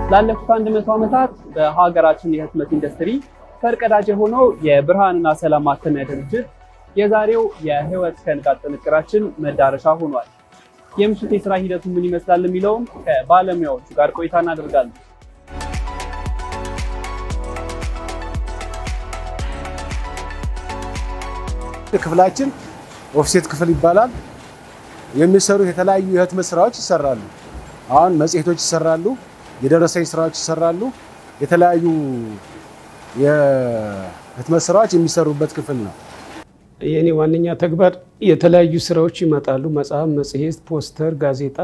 ላለፉት አንድ መቶ ዓመታት በሀገራችን የህትመት ኢንዱስትሪ ፈርቀዳጅ የሆነው የብርሃንና ሰላም ማተሚያ ድርጅት የዛሬው የህይወት ከንቃት ጥንቅራችን መዳረሻ ሆኗል። የምሽት የስራ ሂደቱ ምን ይመስላል የሚለውም ከባለሙያዎቹ ጋር ቆይታ እናደርጋለን። ክፍላችን ኦፍሴት ክፍል ይባላል። የሚሰሩት የተለያዩ የህትመት ስራዎች ይሰራሉ። አሁን መጽሔቶች ይሰራሉ፣ የደረሰኝ ስራዎች ይሰራሉ። የተለያዩ የህትመት ስራዎች የሚሰሩበት ክፍል ነው። የእኔ ዋነኛ ተግባር የተለያዩ ስራዎች ይመጣሉ። መጽሐፍ፣ መጽሔት፣ ፖስተር፣ ጋዜጣ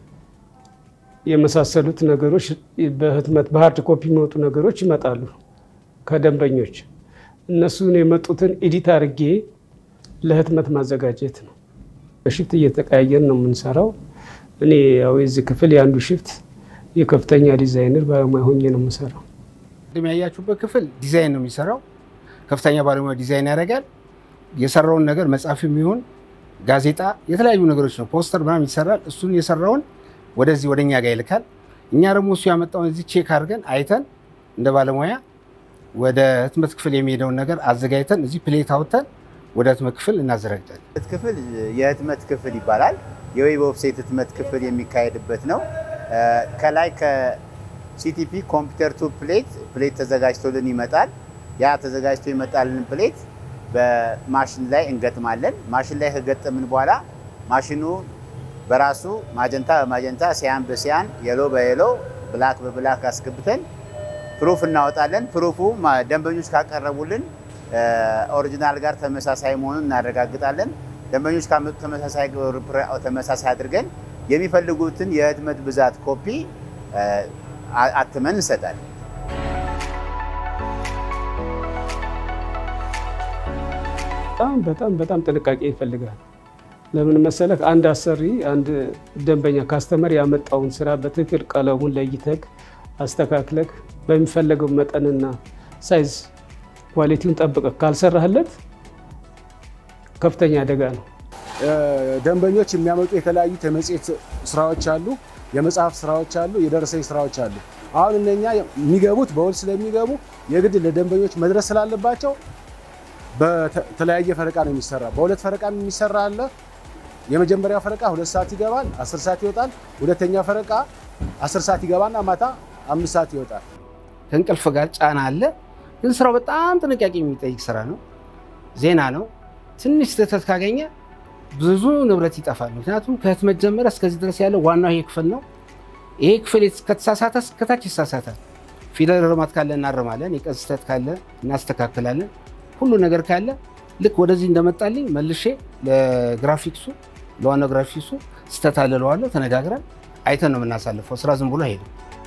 የመሳሰሉት ነገሮች በህትመት በሀርድ ኮፒ የሚወጡ ነገሮች ይመጣሉ ከደንበኞች። እነሱን የመጡትን ኤዲት አድርጌ ለህትመት ማዘጋጀት ነው። በሽፍት እየተቀያየን ነው የምንሰራው። እኔ ያው የዚህ ክፍል የአንዱ ሽፍት የከፍተኛ ዲዛይነር ባለሙያ ሆኜ ነው የምሰራው። ቅድም ያያችሁበት ክፍል ዲዛይን ነው የሚሰራው። ከፍተኛ ባለሙያ ዲዛይን ያደርጋል። የሰራውን ነገር መጽሐፍ የሚሆን ጋዜጣ፣ የተለያዩ ነገሮች ነው ፖስተር ምናምን ይሰራል። እሱን የሰራውን ወደዚህ ወደ እኛ ጋር ይልካል። እኛ ደግሞ እሱ ያመጣውን እዚህ ቼክ አድርገን አይተን እንደ ባለሙያ ወደ ህትመት ክፍል የሚሄደውን ነገር አዘጋጅተን እዚህ ፕሌት አውጥተን ወደ ህትመት ክፍል እናዘጋጃለን። ህትመት ክፍል የህትመት ክፍል ይባላል። የዌብ ኦፍሴት ህትመት ክፍል የሚካሄድበት ነው። ከላይ ከሲቲፒ ኮምፒውተር ቱ ፕሌት ፕሌት ተዘጋጅቶልን ይመጣል። ያ ተዘጋጅቶ ይመጣልን ፕሌት በማሽን ላይ እንገጥማለን። ማሽን ላይ ከገጠምን በኋላ ማሽኑ በራሱ ማጀንታ በማጀንታ ሲያን በሲያን የሎ በየሎ ብላክ በብላክ አስገብተን ፕሩፍ እናወጣለን። ፕሩፉ ደንበኞች ካቀረቡልን ኦሪጂናል ጋር ተመሳሳይ መሆኑን እናረጋግጣለን። ደንበኞች ካመጡ ተመሳሳይ አድርገን የሚፈልጉትን የህትመት ብዛት ኮፒ አትመን እንሰጣለን። በጣም በጣም በጣም ጥንቃቄ ይፈልጋል። ለምን መሰለህ? አንድ አሰሪ አንድ ደንበኛ ካስተመር ያመጣውን ስራ በትክክል ቀለሙን ለይተህ አስተካክለህ በሚፈለገው መጠንና ሳይዝ ኳሊቲውን ጠብቀህ ካልሰራህለት ከፍተኛ አደጋ ነው። ደንበኞች የሚያመጡ የተለያዩ የመጽሔት ስራዎች አሉ፣ የመጽሐፍ ስራዎች አሉ፣ የደረሰኝ ስራዎች አሉ። አሁን እነኛ የሚገቡት በውል ስለሚገቡ የግድ ለደንበኞች መድረስ ስላለባቸው በተለያየ ፈረቃ ነው የሚሰራ። በሁለት ፈረቃ የሚሰራ አለ። የመጀመሪያው ፈረቃ ሁለት ሰዓት ይገባል፣ አስር ሰዓት ይወጣል። ሁለተኛ ፈረቃ አስር ሰዓት ይገባና ማታ አምስት ሰዓት ይወጣል። ከእንቅልፍ ጋር ጫና አለ። ግን ስራው በጣም ጥንቃቄ የሚጠይቅ ስራ ነው። ዜና ነው። ትንሽ ስህተት ካገኘ ብዙ ንብረት ይጠፋል። ምክንያቱም ከህትመት ጀመረ እስከዚህ ድረስ ያለው ዋናው ይሄ ክፍል ነው። ይሄ ክፍል ከተሳሳተ እስከታች ይሳሳታል። ፊደል ርማት ካለ እናርማለን። የቀን ስህተት ካለ እናስተካክላለን። ሁሉ ነገር ካለ ልክ ወደዚህ እንደመጣልኝ መልሼ ለግራፊክሱ ለዋናው ግራፊክሱ ስህተት አለ እለዋለሁ። ተነጋግረን አይተን ነው የምናሳልፈው። ስራ ዝም ብሎ አይሄድም።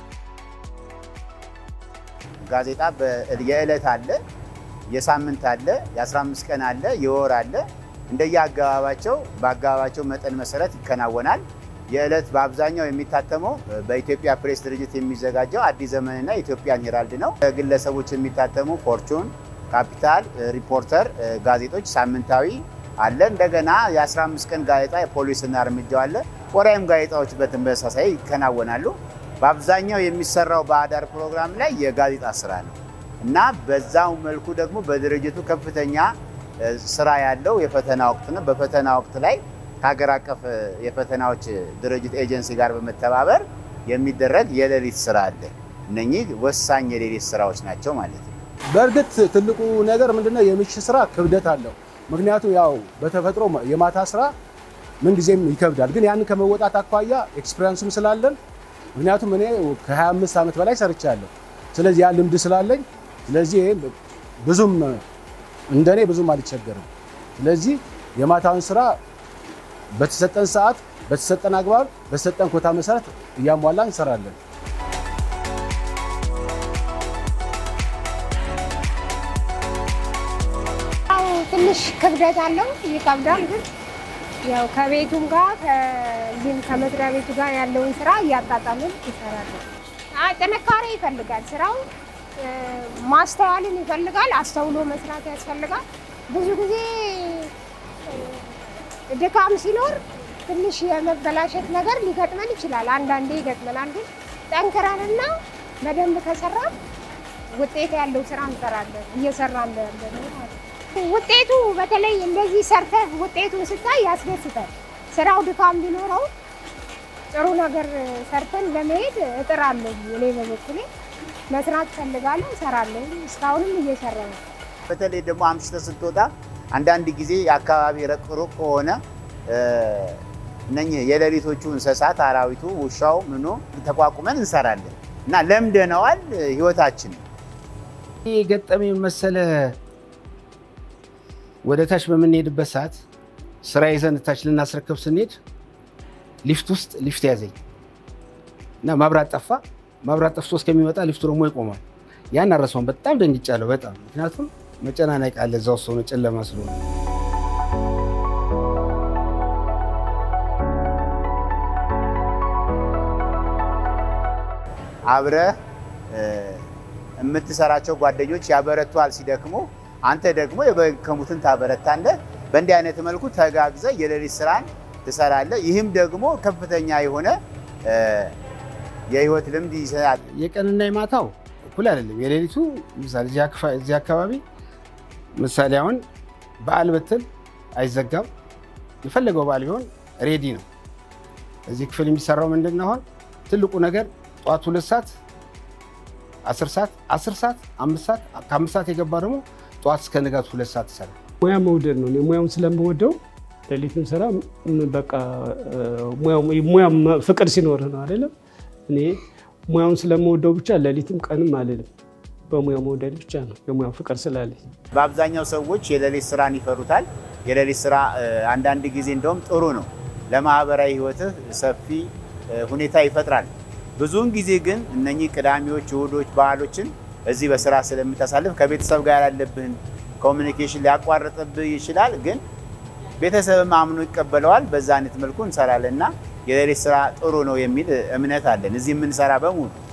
ጋዜጣ የዕለት አለ፣ የሳምንት አለ፣ የ15 ቀን አለ፣ የወር አለ። እንደየ አገባባቸው በአገባባቸው መጠን መሰረት ይከናወናል። የዕለት በአብዛኛው የሚታተመው በኢትዮጵያ ፕሬስ ድርጅት የሚዘጋጀው አዲስ ዘመንና ኢትዮጵያን ሄራልድ ነው። ግለሰቦች የሚታተሙ ፎርቹን፣ ካፒታል፣ ሪፖርተር ጋዜጦች ሳምንታዊ አለ። እንደገና የ15 ቀን ጋዜጣ የፖሊስና እርምጃው አለ። ወራይም ጋዜጣዎች በተመሳሳይ ይከናወናሉ። በአብዛኛው የሚሰራው በአዳር ፕሮግራም ላይ የጋዜጣ ስራ ነው እና በዛው መልኩ ደግሞ በድርጅቱ ከፍተኛ ስራ ያለው የፈተና ወቅት ነው። በፈተና ወቅት ላይ ከሀገር አቀፍ የፈተናዎች ድርጅት ኤጀንሲ ጋር በመተባበር የሚደረግ የሌሊት ስራ አለ። እነኚህ ወሳኝ የሌሊት ስራዎች ናቸው ማለት ነው። በእርግጥ ትልቁ ነገር ምንድነው? የምሽት ስራ ክብደት አለው። ምክንያቱም ያው በተፈጥሮ የማታ ስራ ምንጊዜም ይከብዳል። ግን ያንን ከመወጣት አኳያ ኤክስፔሪንሱም ስላለን ምክንያቱም እኔ ከ25 ዓመት በላይ ሰርቻለሁ። ስለዚህ ያ ልምድ ስላለኝ ስለዚህ ብዙም እንደኔ ብዙም አልቸገርም። ስለዚህ የማታውን ስራ በተሰጠን ሰዓት፣ በተሰጠን አግባብ፣ በተሰጠን ኮታ መሰረት እያሟላ እንሰራለን። ትንሽ ክብደት አለው፣ ይከብዳል። ግን ያው ከቤቱም ጋር ከዚህም ከመስሪያ ቤቱ ጋር ያለውን ስራ እያጣጣምን ይሰራል። ጥንካሬ ይፈልጋል ስራው ማስተዋልን ይፈልጋል። አስተውሎ መስራት ያስፈልጋል። ብዙ ጊዜ ድካም ሲኖር ትንሽ የመበላሸት ነገር ሊገጥመን ይችላል። አንዳንዴ ይገጥመናል። ግን ጠንክረንና በደንብ ከሰራ ውጤት ያለው ስራ እንሰራለን። እየሰራን ያለ ነው ማለት ነው። ውጤቱ በተለይ እንደዚህ ሰርተህ ውጤቱን ስታይ ያስደስታል። ስራው ድካም ቢኖረው ጥሩ ነገር ሰርተን ለመሄድ እጥራለሁ። እኔ በበኩሌ መስራት ፈልጋለሁ፣ እሰራለሁ። እስካሁንም እየሰራ ነው። በተለይ ደግሞ አምሽተህ ስትወጣ አንዳንድ ጊዜ የአካባቢ ሩቅ ሩቅ ከሆነ እነኚህ የሌሊቶቹ እንስሳት አራዊቱ፣ ውሻው ምኑ ተቋቁመን እንሰራለን እና ለምደነዋል ህይወታችን ይህ ገጠመኝ መሰለ። ወደ ታች በምንሄድበት ሰዓት ስራ ይዘን ታች ልናስረከብ ስንሄድ ሊፍት ውስጥ ሊፍት ያዘኝ እና ማብራት ጠፋ። ማብራት ጠፍቶ እስከሚመጣ ሊፍቱ ደግሞ ይቆማል። ያን አረሰውን በጣም ደንግጫለሁ። በጣም ምክንያቱም መጨናነቅ አለ እዛ ውስጥ ሆነ ጨለማ ስለሆነ አብረህ የምትሰራቸው ጓደኞች ያበረቷል ሲደክሙ፣ አንተ ደግሞ የደከሙትን ታበረታለህ። በእንዲህ አይነት መልኩ ተጋግዘህ የሌሊት ስራን ትሰራለህ። ይህም ደግሞ ከፍተኛ የሆነ የህይወት ልምድ ይሰጣል። የቀንና የማታው እኩል አይደለም። የሌሊቱ ምሳሌ እዚህ አካባቢ ምሳሌ አሁን በዓል ብትል አይዘጋም። የፈለገው በዓል ቢሆን ሬዲ ነው። እዚህ ክፍል የሚሰራው ምንድን ነው? አሁን ትልቁ ነገር ጠዋት ሁለት ሰዓት አስር ሰዓት አስር ሰዓት አምስት ሰዓት ከአምስት ሰዓት የገባ ደግሞ ጠዋት እስከ ንጋቱ ሁለት ሰዓት ይሰራል። ሙያ መውደድ ነው። እኔ ሙያውን ስለምወደው ሌሊትም ስራ በቃ ሙያ ፍቅር ሲኖርህ ነው አይደለም። እኔ ሙያውን ስለምወደው ብቻ ሌሊትም ቀንም አልልም። በሙያ መውደድ ብቻ ነው የሙያው ፍቅር ስላለኝ። በአብዛኛው ሰዎች የሌሊት ስራን ይፈሩታል። የሌሊት ስራ አንዳንድ ጊዜ እንደውም ጥሩ ነው፣ ለማህበራዊ ህይወትህ ሰፊ ሁኔታ ይፈጥራል። ብዙውን ጊዜ ግን እነኚህ ቅዳሜዎች፣ እሁዶች፣ በዓሎችን እዚህ በስራ ስለምታሳልፍ ከቤተሰብ ጋር ያለብህን ኮሚኒኬሽን ሊያቋርጥብህ ይችላል። ግን ቤተሰብም አምኖ ይቀበለዋል። በዛ አይነት መልኩ እንሰራለን እና የሌሊት ስራ ጥሩ ነው የሚል እምነት አለን እዚህ የምንሰራ በሙሉ